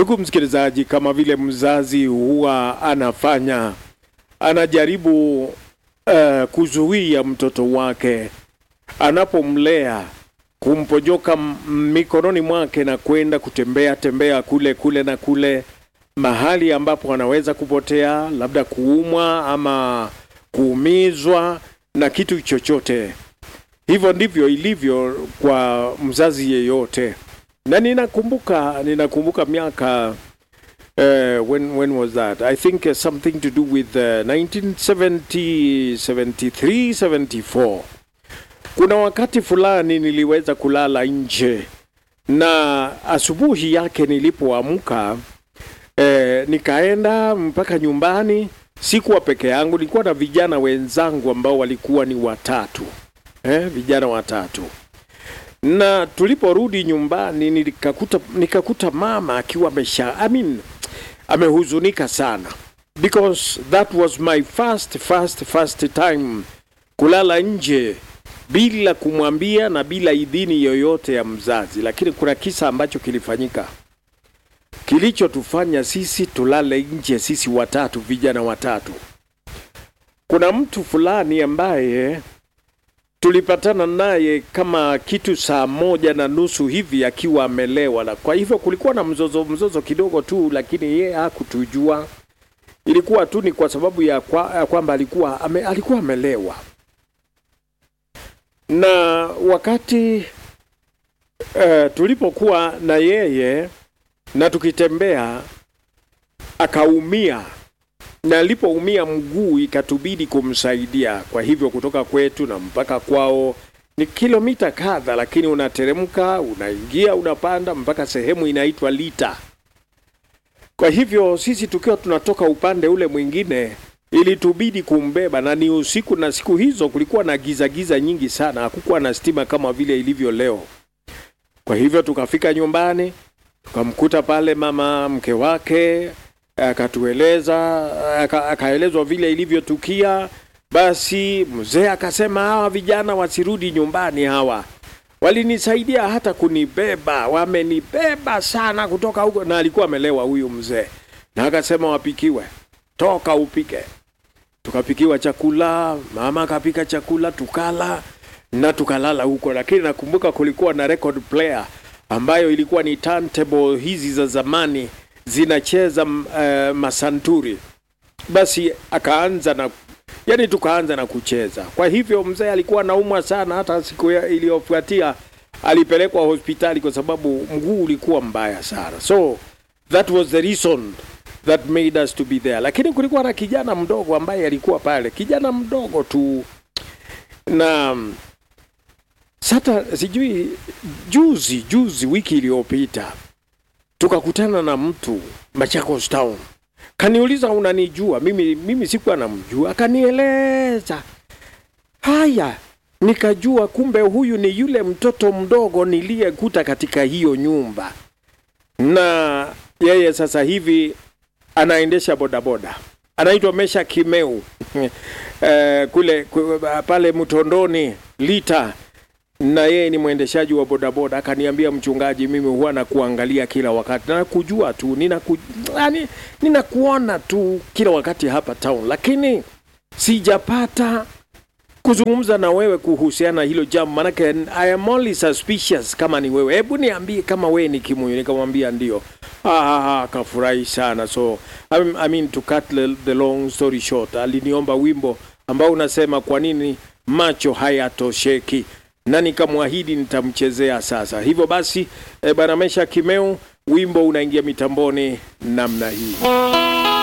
Ndugu msikilizaji, kama vile mzazi huwa anafanya, anajaribu uh, kuzuia mtoto wake anapomlea, kumpojoka m- mikononi mwake na kwenda kutembea tembea kule kule na kule, mahali ambapo anaweza kupotea, labda kuumwa ama kuumizwa na kitu chochote. Hivyo ndivyo ilivyo kwa mzazi yeyote na ninakumbuka ninakumbuka miaka uh, when when was that i think uh, something to do with uh, 1970 73 74 kuna wakati fulani niliweza kulala nje na asubuhi yake nilipoamka eh, nikaenda mpaka nyumbani sikuwa peke yangu nilikuwa na vijana wenzangu ambao walikuwa ni watatu eh, vijana watatu na tuliporudi nyumbani nikakuta, nikakuta mama akiwa amesha I mean, amehuzunika sana because that was my first first first time kulala nje bila kumwambia na bila idhini yoyote ya mzazi, lakini kuna kisa ambacho kilifanyika kilichotufanya sisi tulale nje, sisi watatu, vijana watatu. Kuna mtu fulani ambaye tulipatana naye kama kitu saa moja na nusu hivi akiwa amelewa, na kwa hivyo kulikuwa na mzozo mzozo kidogo tu, lakini yeye hakutujua. Ilikuwa tu ni kwa sababu ya kwa- ya kwamba alikuwa ame, alikuwa amelewa, na wakati uh, tulipokuwa na yeye na tukitembea akaumia na alipoumia mguu ikatubidi kumsaidia. Kwa hivyo kutoka kwetu na mpaka kwao ni kilomita kadha, lakini unateremka, unaingia, unapanda mpaka sehemu inaitwa Lita. Kwa hivyo sisi tukiwa tunatoka upande ule mwingine, ilitubidi kumbeba, na ni usiku, na siku hizo kulikuwa na giza giza nyingi sana, hakukuwa na stima kama vile ilivyo leo. Kwa hivyo tukafika nyumbani, tukamkuta pale mama mke wake akatueleza aka- akaelezwa vile ilivyotukia. Basi mzee akasema hawa vijana wasirudi nyumbani, hawa walinisaidia hata kunibeba, wamenibeba sana kutoka huko, na alikuwa amelewa huyu mzee, na akasema wapikiwe, toka upike. Tukapikiwa chakula, mama akapika chakula, tukala na tukalala huko, lakini nakumbuka kulikuwa na record player ambayo ilikuwa ni turntable hizi za zamani zinacheza uh, masanturi. Basi akaanza na yani, tukaanza na kucheza. Kwa hivyo mzee alikuwa anaumwa sana, hata siku ya- iliyofuatia alipelekwa hospitali kwa sababu mguu ulikuwa mbaya sana. So that was the reason that made us to be there. Lakini kulikuwa na kijana mdogo ambaye alikuwa pale, kijana mdogo tu na sasa sijui juzi juzi wiki iliyopita tukakutana na mtu Machakos Town, kaniuliza unanijua? Mimi, mimi sikuwa namjua, akanieleza haya, nikajua kumbe huyu ni yule mtoto mdogo niliyekuta katika hiyo nyumba, na yeye sasa hivi anaendesha bodaboda, anaitwa Mesha Kimeu eh, kule ku- pale Mtondoni Lita na yeye ni mwendeshaji wa bodaboda. Akaniambia, mchungaji, mimi huwa nakuangalia kila wakati na nakujua tu, ninaku, yani, ninakuona tu kila wakati hapa town, lakini sijapata kuzungumza na wewe kuhusiana na hilo jambo, manake I am only suspicious kama ni wewe. Hebu niambie kama wewe ni Kimuyu. Nikamwambia ndio. Ah, ah, ah, akafurahi sana. So I mean, I mean to cut the, the long story short, aliniomba wimbo ambao unasema kwa nini macho hayatosheki na nikamwahidi nitamchezea sasa. Hivyo basi, e, bana Mesha Kimeu, wimbo unaingia mitamboni namna hii.